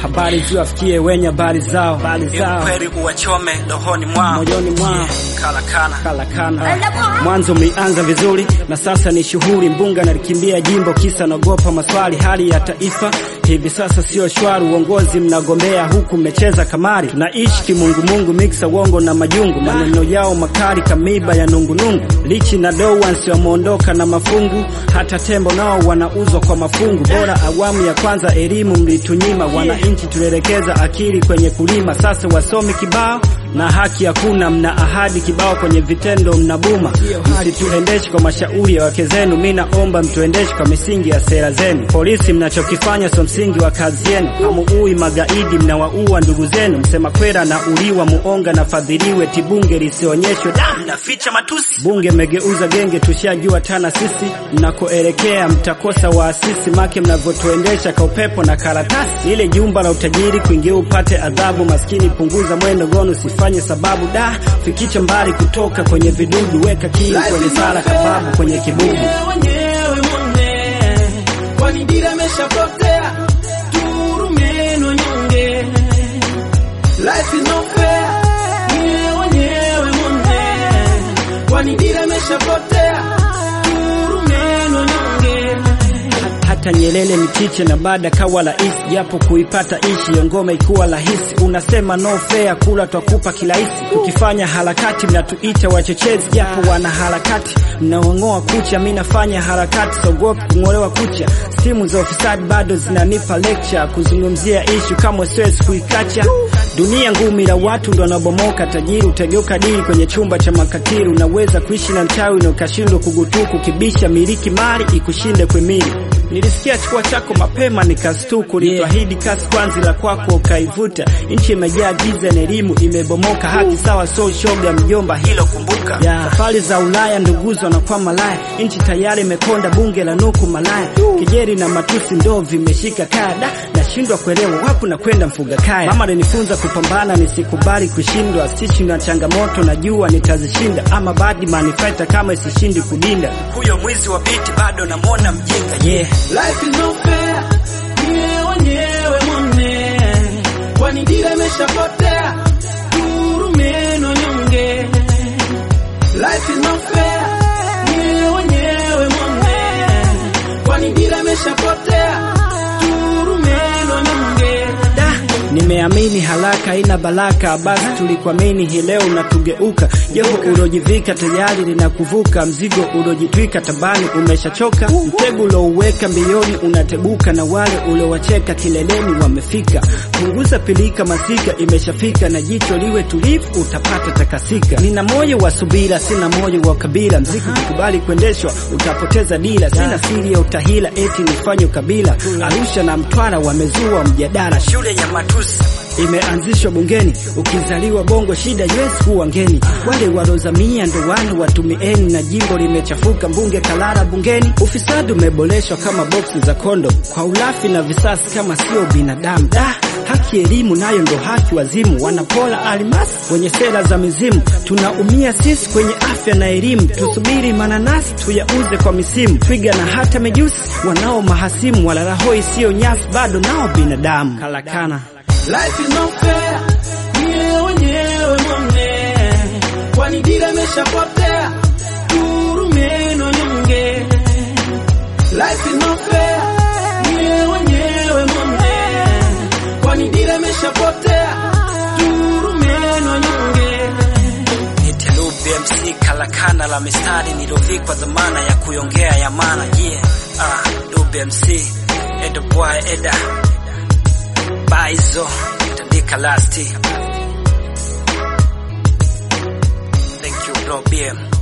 habari ziwafikie wenye habari zao, habari zao ukweli uwachome rohoni mwao, moyoni mwao kalakana kalakana. Mwanzo mlianza vizuri na sasa ni shughuli. Mbunga nalikimbia jimbo kisa naogopa maswali. Hali ya taifa hivi sasa sio shwari, uongozi mnagombea huku mmecheza kamari. Tunaishi kimungumungu, miksa uongo na majungu, maneno yao makali kamiba ya nungunungu. Lichi na Dowansi wameondoka na mafungu, hata tembo nao wanauzwa kwa mafungu. Bora awamu ya kwanza elimu mlitunyima, wananchi tulielekeza akili kwenye kulima. Sasa wasomi kibao na haki hakuna, mna ahadi kibao, kwenye vitendo mnabuma. Msituendeshe kwa mashauri ya wake zenu, mi naomba mtuendeshe kwa misingi ya sera zenu. Polisi, mnachokifanya sio msingi wa kazi yenu. Hamuui magaidi, mnawaua ndugu zenu. Msema kwera na uliwa, muonga na fadhiliwe, tibunge lisionyeshwe damu mnaficha matusi bunge mmegeuza genge, tushajua tana sisi. Mnakoelekea mtakosa waasisi, make mnavyotuendesha ka upepo na karatasi. Ile jumba la utajiri kuingia upate adhabu, maskini punguza mwendo gono, usifanye sababu. Da, fikicha mbali kutoka kwenye vidudu, weka kili kwenye sala, kababu kwenye kibubu. wenyewe mone kwani dira imeshapotea turumeno nyonge life is not fair Wenyewe, wenyewe mone kwani dira imeshapotea turumeno nyonge hata Nyerere ni tiche na baada kawa rais, japo kuipata ishi ngoma ikuwa rahisi. Unasema no fair, kula twakupa kirahisi. Tukifanya harakati mnatuita wachochezi, japo wana harakati mnaong'oa kucha. Mi nafanya harakati, sogopi kung'olewa kucha. Stimu za ufisadi bado zinanipa lecture, kuzungumzia ishu kama siwezi kuikacha. Dunia ngumi la watu ndo wanabomoka, tajiri utageuka dili kwenye chumba cha makatili. Unaweza kuishi na mchawi na ukashindwa kugutuku, kibisha miliki mali ikushinde kwemili Nilisikia chukua chako mapema nikastuku, nitwahidi kasi kwanzi la kwako ukaivuta. Nchi imejaa giza na elimu imebomoka, haki sawa so shoga mjomba, hilo kumbuka. Safari za Ulaya nduguzo na kwa malaya, nchi tayari imekonda, bunge la nuku malaya, kijeri na matusi ndo vimeshika kada, nashindwa kuelewa wapi na kwenda mfuga kaya. Mama alinifunza kupambana, nisikubali kushindwa, sishi na changamoto, najua nitazishinda, ama badi manifesta kama isishindi kudinda. huyo mwizi wa biti bado namwona mjinga Yeah. Life is not fair, wenyewe wenyewe mone, kwani dira imeshapotea, turumeno nyonge. Life is not fair, wenyewe wenyewe mone, kwani dira imeshapotea, turumeno nyonge. Da, nimeamini haraka ina baraka, basi tulikuamini hii leo unatugeuka. Joho ulojivika tayari linakuvuka, mzigo ulojitwika tabani umeshachoka. Mtego ulouweka mbioni unateguka, na wale uliowacheka kileleni wamefika. Punguza pilika, masika imeshafika, na jicho liwe tulivu, utapata takasika. Nina moyo wa subira, sina moyo wa kabila. Mziki ukikubali kuendeshwa utapoteza dira. Sina siri ya utahila, eti nifanye ukabila. Arusha na Mtwara wamezua mjadala shule ya matusi imeanzishwa bungeni. Ukizaliwa bongo, shida yes kuwa ngeni. Wale walozamia ndo wale watumieni, na jimbo limechafuka, mbunge kalala bungeni. Ufisadi umeboreshwa kama boksi za kondo, kwa ulafi na visasi kama sio binadamu. Da, haki elimu nayo ndo haki wazimu, wanapola almasi wenye sera za mizimu. Tunaumia sisi kwenye afya na elimu, tusubiri mananasi tuyauze kwa misimu. Twiga na hata mejusi wanao mahasimu, wala rahoi sio nyasi, bado nao binadamu. Kalakana Life is not fair, wenyewe wenyewe mone, kwani dira imeshapotea, turumeno nyonge. Life is not fair, wenyewe wenyewe mone, kwani dira imeshapotea, turumeno nyonge. Nitelu BMC kalakana la mistari nilovikwa dhamana ya kuiongea ya maana yeah. Ah, du BMC Edo boy Eda Baizo Tandika lasti Thank you bro BM